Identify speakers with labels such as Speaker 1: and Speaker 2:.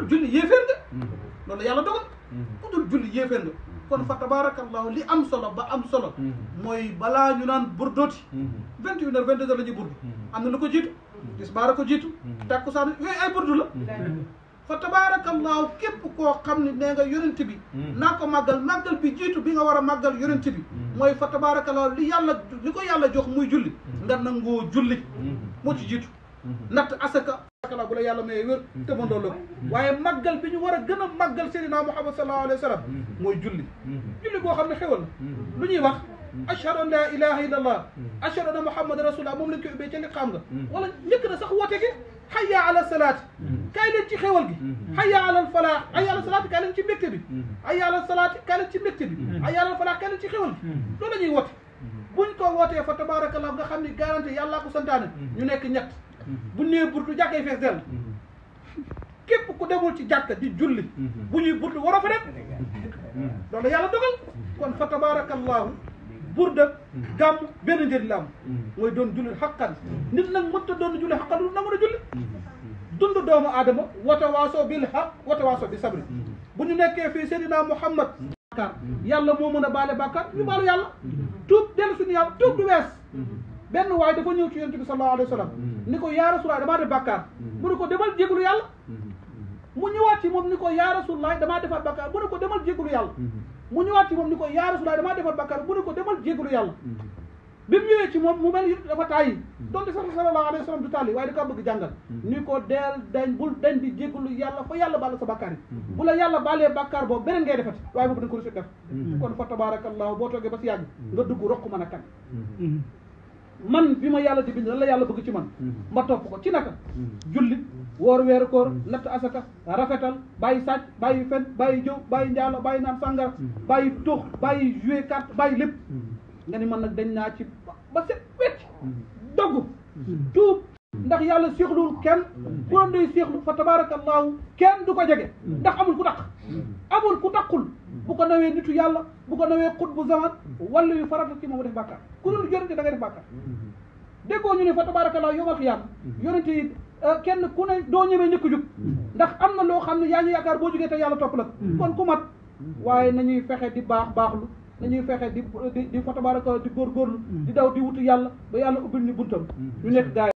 Speaker 1: dul julli yéeféer nga loolu yàlla dogal ku dul julli yéeféer nga kon fa tabarakallahu li am solo ba am solo mooy balaa ñu naan burdooti vingt et une heures vingt deux heures la ñuy burdu am na lu ko jiitu tisbaar a ko jiitu takkusaan yooyu ay burdu la fa tabarakallahu képp koo xam ne nee nga yonent bi naa ko màggal màggal bi jiitu bi nga war a màggal yonent bi mooy fa tabarakallahu li yàlla li ko yàlla jox muy julli nga nangoo julli moo ci jiitu natt asaka asaka bu la yàlla may wér te mëndoo la ko waaye màggal bi ñu war a gën a màggal seydina muhammad sallallahu alayhi wa sallam mooy julli julli boo xam ne xewal na lu ñuy wax ashhadu an la ilaha illa allah ashhadu anna muhammad rasulullah moom lañ koy ubbee ca li xam nga wala njëkk na sax woote gi hayya ala salaati kaay leen ci xewal gi hayya ala al falaax hayya ala salaati kaay leen ci mbégte bi hayya ala salaati kaay leen ci mbégte bi hayya ala al falaax kaay leen ci xewal gi loolu la ñuy woote buñ ko wootee fa tabarakallah nga xam ni garanti yàllaa ko santaane ñu nekk ñett bu nee burtu jàkkay fees dell képp ku demul ci jàkka di julli bu ñuy burtu waroo fa dem loolu yàlla dogal kon fa tabarakallahu burda gàmm benn njëriñ la am mooy doon julli xaqan nit nag mënta doon julli xaqan lu nangu na julli dund doomu aadama wata waasoo bil xaq wata waasoo bi sabri bu ñu nekkee fii Seydina Muhammad bàkkaar yàlla moo mën a baale bàkkaar ñu baalu yàlla tuub dellu suñu yàlla tuub du wees benn waaye dafa ñëw ci yonent bi sallallahu alayhi wa sallam ni ko yaa rasulaay damaa def bàkkaar mu ne ko demal jégalu yàlla mu ñëwaat ci moom ni ko yaa rasulaay damaa defaat bàkkaar mu ne ko demal jégalu yàlla mu ñëwaat ci moom ni ko yaa rasulaay damaa defaat bàkkaar mu ne ko demal jégalu yàlla bi mu ñëwee ci moom mu mel ni dafa tàyyi donte sax sallallahu alayhi wa sallam du tàlli waaye da kaa bëgg jàngal ni ko deel dañ bul dañ di jégalu yàlla fa yàlla baal sa bàkkaar yi bu la yàlla baalee bàkkaar boobu beneen ngay defati waaye boobu da nga ko rusi def kon fa tabarakallahu boo toogee ba si yàgg nga dugg rokk mën a kan man bi ma yàlla di bind lan la yàlla bëgg ci man ma topp ko ci naka julli woor weeru koor natt asaka rafetal bàyyi sàcc bàyyi fen bàyyi jëw bàyyi njaalo bàyyi naan sàngara bàyyi tux bàyyi jouer carte bàyyi lépp nga ni man nag dañ naa ci ba set wecc dogg tuub ndax yàlla séexluwul kenn ku doon day séexlu fa tabarakallahu kenn du ko jege ndax amul ku taq amul ku taqul bu ko nawee nitu yàlla bu ko nawee xut bu zaman wala yu farata ci moom def bàkkaar ku dul yonente da ngay def bàkkaar déggoo ñu ne fa tabarakallahu yowmal xiyaam yonente yi kenn ku ne doo ñëwee ñëkk jug ndax am na loo xam ne yaa ngi yaakaar boo jugee te yàlla topp la kon ku mat waaye nañuy fexe di baax baaxlu nañuy fexe di di di fa tabarakallahu di góorgóorlu di daw di wutu yàlla ba yàlla ubbil ñu buntam ñu nekk gaay